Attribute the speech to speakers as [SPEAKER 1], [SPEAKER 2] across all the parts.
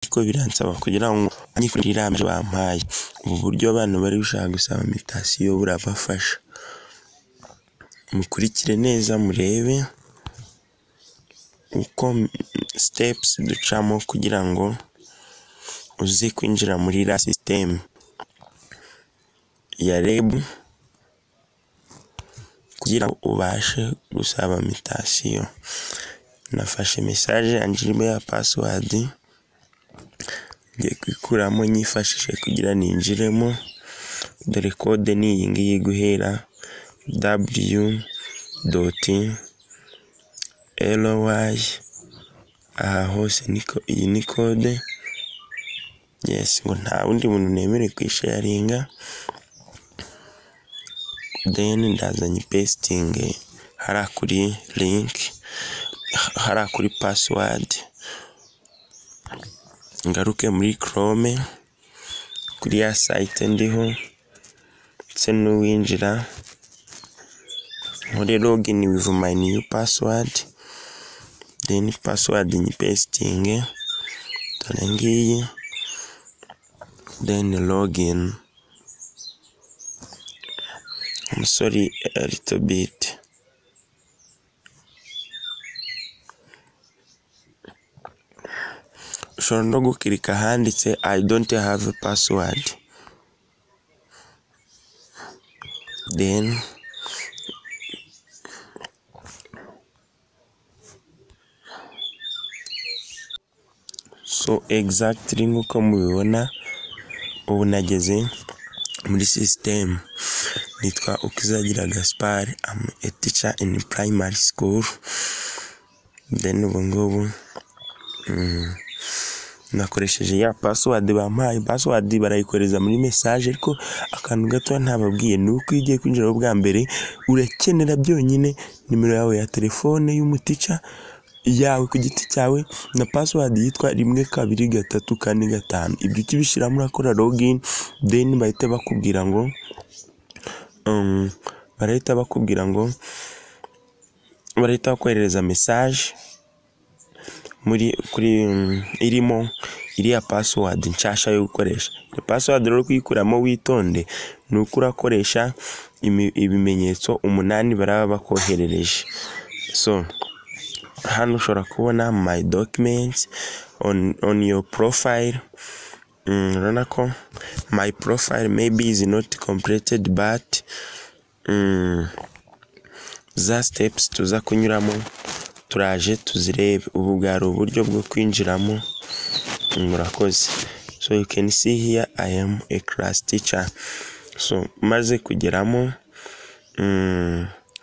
[SPEAKER 1] ariko biransaba kugira ngo nyifurire irame bampaye ubu buryo abana bari gushaka gusaba imitasiyo burabafasha mukurikire neza murebe uko sitepusi ducamo kugira ngo uze kwinjira muri iriya sisiteme ya REB kugira ngo ubashe gusaba mitasiyo nafashe mesaje yanjye irimo ya pasiwadi ngiye kuyikuramo nyifashishije kugira ninjiremo dore kode ni iyi ngiyi guhera w doti ry aha hose iyi ni kode yesi ngo nta wundi muntu nemerewe kuyisharinga deni ndazanye ipesitingi hariya kuri linki hariya kuri pasiwadi ngaruke muri korome kuri ya sayite ndiho ndetse n'uwinjira nkore logini wivu mayi niyu pasiwadi deni pasiwadi nyipesitinge dore ngiyi deni logini umusore rito biti ushobora no gukirika ahanditse i don't have a password then so exactly nk'uko mubibona ubu nageze muri sisiteme nitwa ukizagira gaspari am a teacher in primary school then ubu ngubu mm, nakoresheje ya pasiwadi bampaye pasiwadi barayikohereza muri mesaje ariko akantu gato ntababwiye ni uko iyo ugiye kwinjira bwa mbere urakenera byonyine nimero yawe ya telefone y'umutica yawe ku giti cyawe na pasiwadi yitwa rimwe kabiri gatatu kane gatanu ibyo ukibishyiramo urakora logini deni bahita bakubwira ngo um, barahita bakubwira ngo barahita bakoherereza mesaje muri kuri irimo iriya pasiwadi nshasha yo gukoresha iyo pasiwadi rero kuyikuramo witonde ni uko urakoresha ibimenyetso umunani baraba bakoherereje so hano ushobora kubona my documents on, on your profile urabona ko my profile maybe is not completed but za steps tuza kunyuramo turaje tuzirebe ubu bwari uburyo bwo kwinjiramo murakoze so you can see here i am a class teacher so maze kugeramo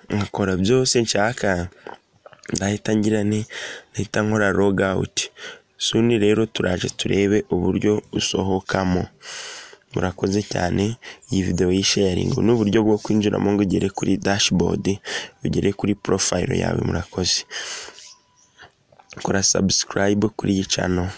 [SPEAKER 1] nkakora byose nshaka ndahita ngira ni ndahita nkora log out suni rero turaje turebe uburyo usohokamo murakoze cyane iyi videwo y'isharingi ni uburyo bwo kwinjiramo ngo ugere kuri dashboard ugere kuri profile yawe murakoze kora subscribe kuri iyi channel